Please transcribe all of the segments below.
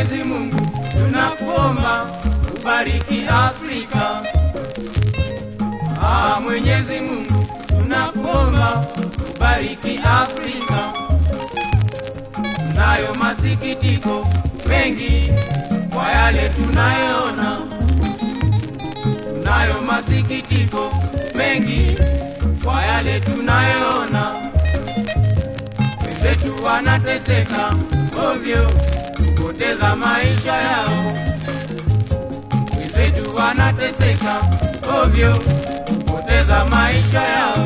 Mwenyezi Mungu tunakuomba ubariki Afrika. Ah, Mwenyezi Mungu tunakuomba ubariki Afrika. Tunayo masikitiko mengi kwa yale tunayoona, tunayo masikitiko mengi kwa yale tunayoona. Wenzetu wanateseka ovyo, kupoteza maisha yao. Wenzetu wanateseka ovyo, kupoteza maisha yao.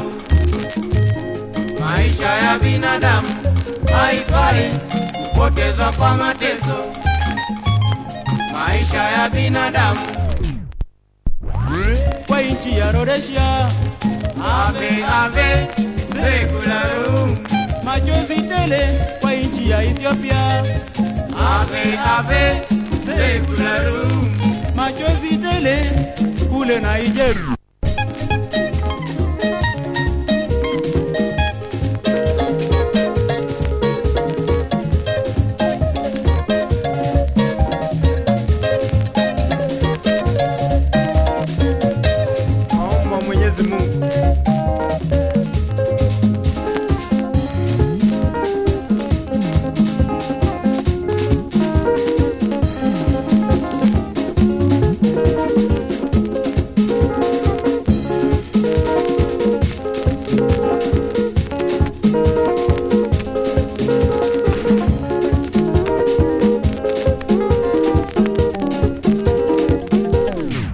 Maisha ya binadamu haifai kupotezwa kwa mateso. Maisha ya binadamu kwa nchi ya Rhodesia, ave ave sekularum, machozi tele kwa nchi ya Ethiopia, ave ave sekularum, machozi tele kule Nigeria.